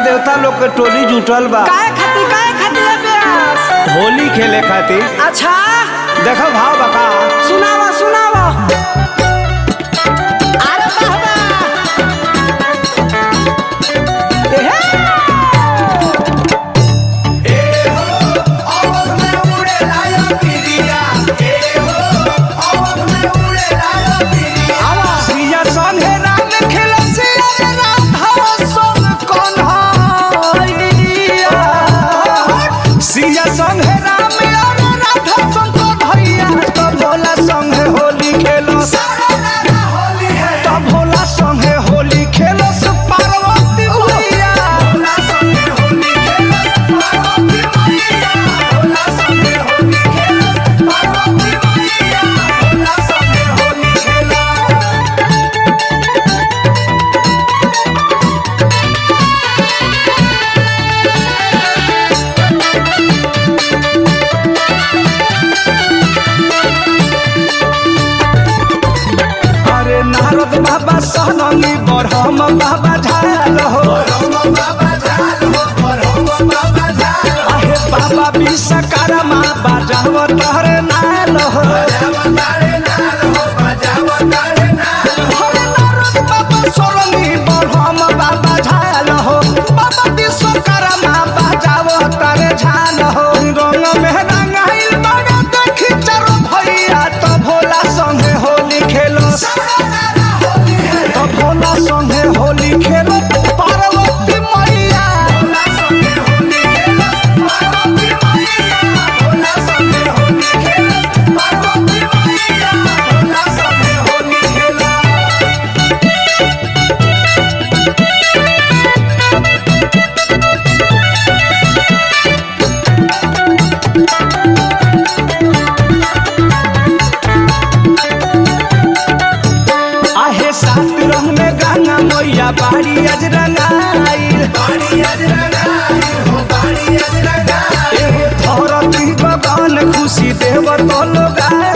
देवता लोग के टोली जुटल बा काहे खातिर काहे खातिर अभ्यास होली खेले खातिर अच्छा देखो भाव बका सुनावा सुनावा अरे बाबा एहे सिया संगे राम खेले सिया रे राधा संग कन्हैया सिया संगे राम और राधा संग कन्हैया तो भोला संगे होली खेलो तो भोला संगे होली खेलो से पार्वती मैया अरे नारद बाबा सहनंगी बरहम बाबा झाल हो अहे बाबा विश्वकर्मा बाजाव तहरे नाल हो अरे नारद बाबा सोलंगी बरहम बाबा झाल हो बाबा विश्वकर्मा बाजाव तहरे झाल हो रंग में रंगाइल बड़ा देखी चारो भैया तो भोला संगे होली खेलो तो भोला संगे होली खेलो पार्वती मैया आहे सात रंग में गंगा मैया बाड़ी अज रंगाइल एहे धरती बगान खुशी देव तो लोगाइल